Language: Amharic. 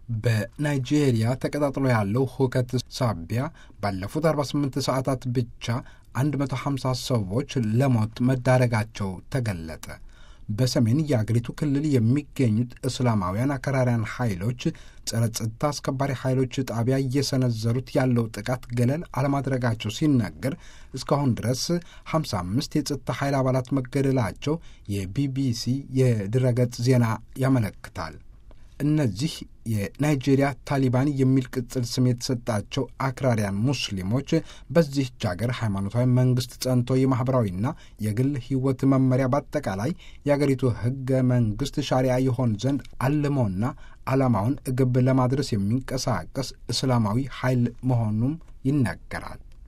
በናይጄሪያ ተቀጣጥሎ ያለው ሁከት ሳቢያ ባለፉት 48 ሰዓታት ብቻ 150 ሰዎች ለሞት መዳረጋቸው ተገለጠ። በሰሜን የአገሪቱ ክልል የሚገኙት እስላማውያን አክራሪያን ኃይሎች ጸረ ጸጥታ አስከባሪ ኃይሎች ጣቢያ እየሰነዘሩት ያለው ጥቃት ገለል አለማድረጋቸው ሲነገር እስካሁን ድረስ 55 የጸጥታ ኃይል አባላት መገደላቸው የቢቢሲ የድረገጽ ዜና ያመለክታል። እነዚህ የናይጄሪያ ታሊባን የሚል ቅጽል ስም የተሰጣቸው አክራሪያን ሙስሊሞች በዚህች ሀገር ሃይማኖታዊ መንግስት ጸንቶ የማኅበራዊና የግል ሕይወት መመሪያ በአጠቃላይ የአገሪቱ ሕገ መንግስት ሻሪያ ይሆን ዘንድ አልመውና ዓላማውን ግብ ለማድረስ የሚንቀሳቀስ እስላማዊ ኃይል መሆኑም ይነገራል።